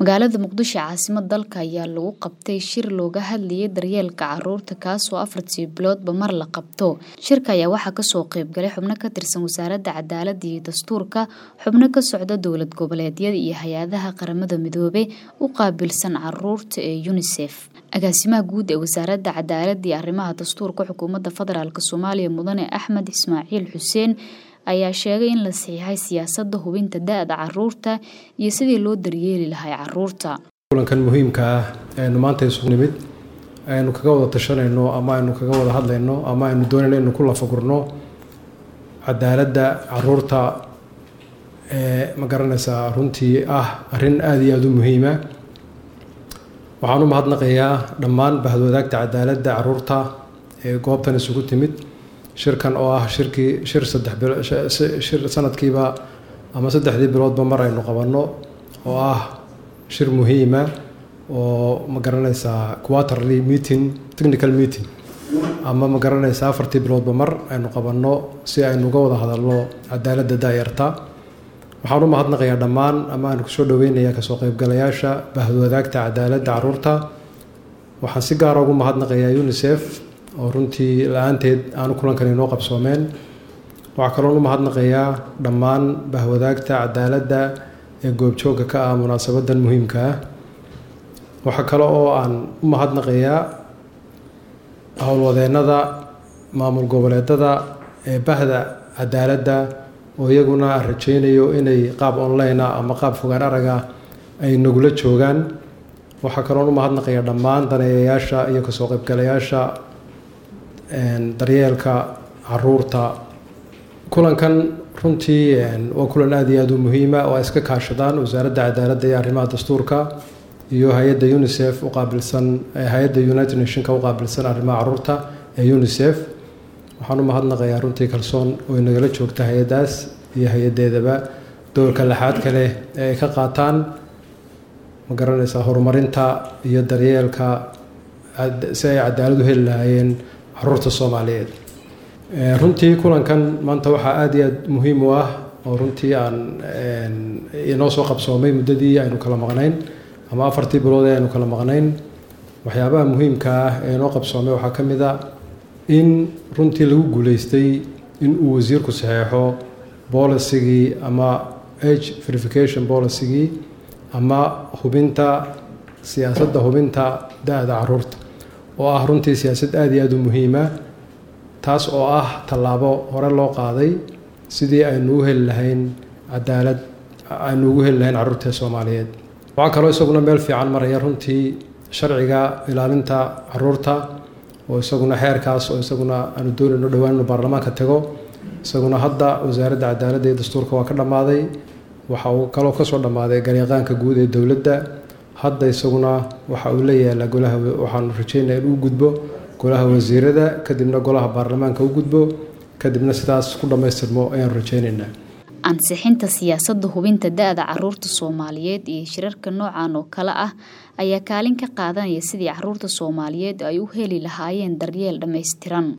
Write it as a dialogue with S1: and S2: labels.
S1: Magaalada Muqdisho caasimad dalka ayaa lagu qabtay shir looga hadlayay daryeelka caruurta kaasoo afartii biloodba mar la qabto. Shirka ayaa waxaa kasoo qayb galay xubno ka tirsan wasaaradda cadaaladda iyo dastuurka, xubno ka socda dowlad goboleedyada iyo hay-adaha qaramada midoobay u qaabilsan caruurta ee UNICEF. Agaasimaha guud ee wasaaradda cadaaladda iyo arrimaha dastuurka xukuumadda federaalk Soomaaliya Mudane Axmed Ismaaciil Xuseen ayaa sheegay in la saxiixay siyaasadda hubinta da'da caruurta iyo sidii loo daryeeli lahaa caruurta.
S2: kulankan muhiimka ah aynu maanta isugu nimid aynu kaga wada tashanayno ama aynu kaga wada hadlayno ama aynu doonayno inaynu ku lafagurno cadaaladda caruurta ee ma garanaysaa runtii ah arrin aada iyo aada u muhiima waxaan u mahadnaqayaa dhammaan bahadwadaagta cadaaladda caruurta ee goobtan isugu timid shirkan oo ah shirkii shir saddex bilo shir sanadkiiba ama saddexdii biloodba mar aynu qabanno oo ah shir muhiima oo ma garanaysaa quarterly meeting technical meeting ama ma garanaysaa afartii biloodba mar aynu qabanno si aynu uga wada hadalno cadaaladda daayarta waxaan u mahadnaqayaa dhammaan ama aan kusoo dhaweynayaa kasoo qaybgalayaasha bahadwadaagta cadaaladda caruurta waxaan si gaara ugu mahadnaqayaa unicef oo runtii la-aanteed aanu kulankan inoo qabsoomeen waxaa kaloon u mahadnaqayaa dhammaan bahwadaagta cadaaladda ee goobjoogga ka ah munaasabadan muhiimka ah waxaa kale oo aan u mahadnaqayaa howlwadeennada maamul goboleedada ee bahda cadaaladda oo iyaguna aan rajaynayo inay qaab online ah ama qaab fogaan araga ay nagula joogaan waxaa kaloon u mahadnaqayaa dhammaan daneeyayaasha iyo kasoo qaybgalayaasha daryeelka caruurta kulankan runtii waa kulan aada iyo aada u muhiima oo ay iska kaashadaan wasaaradda cadaaladda iyo arrimaha dastuurka iyo hay-adda unicef u qaabilsan hay-adda united nationka u qaabilsan arrimaha caruurta ee unicef waxaan u mahadnaqayaa runtii kalsoon oo nagala joogta hay-addaas iyo hay-addeedaba dowlka laxaad kale ee ay ka qaataan ma garanaysaa horumarinta iyo daryeelka si ay cadaalad u heli lahaayeen caruurta soomaaliyeed runtii kulankan maanta waxaa aada iyo aada muhiim u ah oo runtii aan inoo soo qabsoomay muddadii aynu kala maqnayn ama afartii bilood ee aynu kala maqnayn waxyaabaha muhiimka ah ee inoo qabsoomay waxaa ka mid a in runtii lagu guuleystay in uu wasiirku saxeexo boolicigii ama age verification boolicigii ama hubinta siyaasadda hubinta da-da caruurta oo ah runtii siyaasad aada iyo aada u muhiima taas oo ah tallaabo hore loo qaaday sidii aynu u heli lahayn cadaalad aynu ugu heli lahayn carruurta soomaaliyeed waxaa kaloo isaguna meel fiican maraya runtii sharciga ilaalinta caruurta oo isaguna xeerkaas oo isaguna aanu doonayno dhowaan inu baarlamaanka tago isaguna hadda wasaaradda cadaaladda iyo dastuurka waa ka dhammaaday waxa uu kaloo kasoo dhammaaday garyaqaanka guud ee dowladda hadda isaguna waxa uu la yaalaa golaha waxaanu rajeynaya in uu gudbo golaha wasiirada kadibna golaha baarlamaanka u gudbo kadibna sidaas ku dhammaystirmo ayaanu rajeyneynaa
S1: ansixinta siyaasadda hubinta da-da caruurta soomaaliyeed iyo shirarka noocan oo kale ah ayaa kaalin ka qaadanaya sidii caruurta soomaaliyeed ay u heli lahaayeen daryeel dhammaystiran